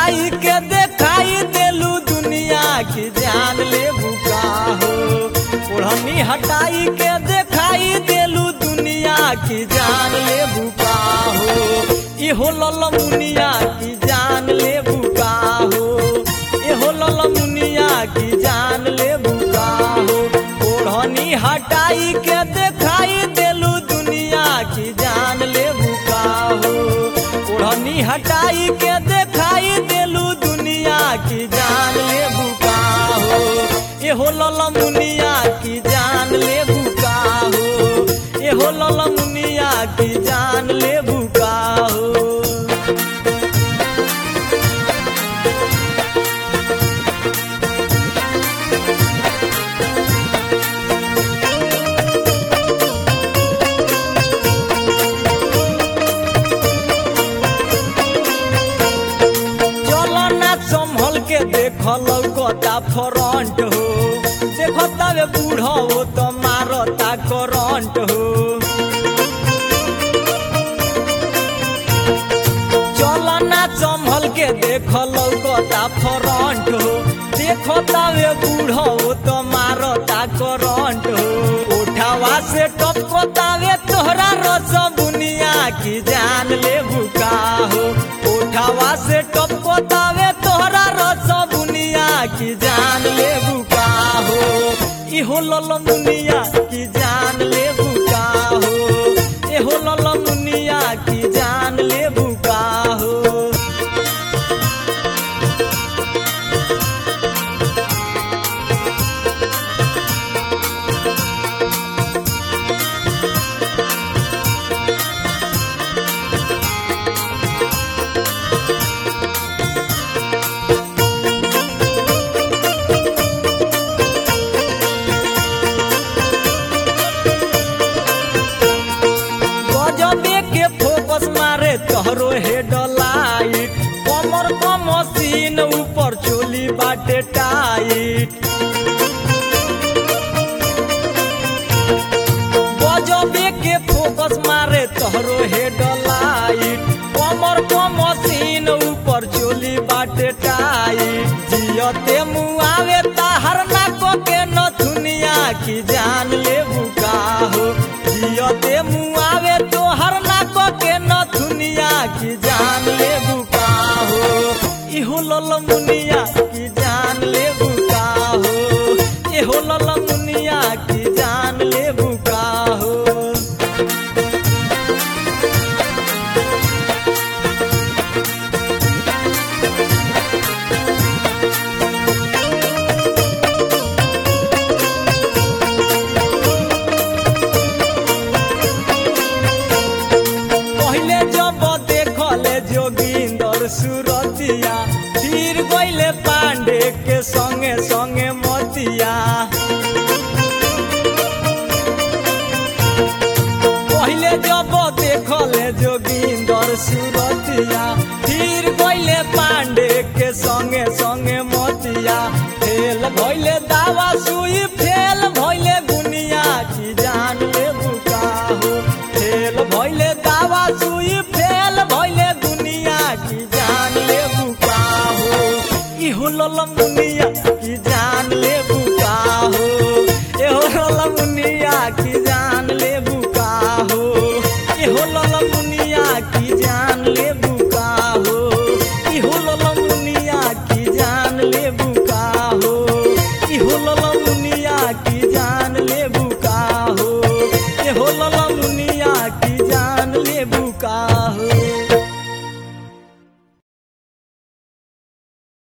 हटाई के देखाई देलू दुनिया की जान ले बुका हो ओढ़नी हटाई के देखाई देलू दुनिया की जान ले बुका हो इहो ललमुनिया की जान ले बुका हो इहो ललमुनिया की जान ले बुका हो ओढ़नी हटाई के देखाई देलू दुनिया की जान ले बुका हो ओढ़नी हटाई के देखाई देलू दुनिया की जान ले बुका हो एहो ललमुनिया की जान ले बुका हो एहो ललमुनिया की जान ले बुका हो चलो ना संभल के देख लौकता फ्रंट हो देखता वे बूढ़ा हो तो मारता करंट हो चलो ना संभल के देख लौकता फ्रंट हो देखता वे बूढ़ा हो तो मारता करंट हो उठावा से टपकता वे तोहरा रस बुनिया की जान ले बुका हो उठावा से टपकता वे तोहरा रस बुनिया की जान ले बुका हो इहो ललमुनिया की जान ले बुका हो एहो ललमुनिया की जान ले बुका हो गजबे के फोकस मारे तोहरो हेड लाइट कमर क मशीन ऊपर चोली बाटे टाइट गजबे के फोकस मारे तोहरो हेड लाइट कमर क मशीन ऊपर चोली बाटे टाइट जियते मुआवे ताहर नाको के नथुनिया की जान ले बुका हो जियते मुआवे तोहर नाको के नथुनिया की जान ले बुका हो इहो ललमुनिया की जान ले बुका हो इहो ललमुनिया की जान ले बुका हो पहले जब देखले जोगिंदर सुरतिया फिर गईले पांडे के संगे संगे मतिया पहले जब देखले जोगिंदर सुरतिया फिर गईले पांडे के संगे संगे मतिया फेल भइले दावा सुई फेल भइले बुनिया की जान ले बुका हो फेल भइले दावा सुई फेल भइले दुनिया की जान ले बुका हो इहो ललमुनिया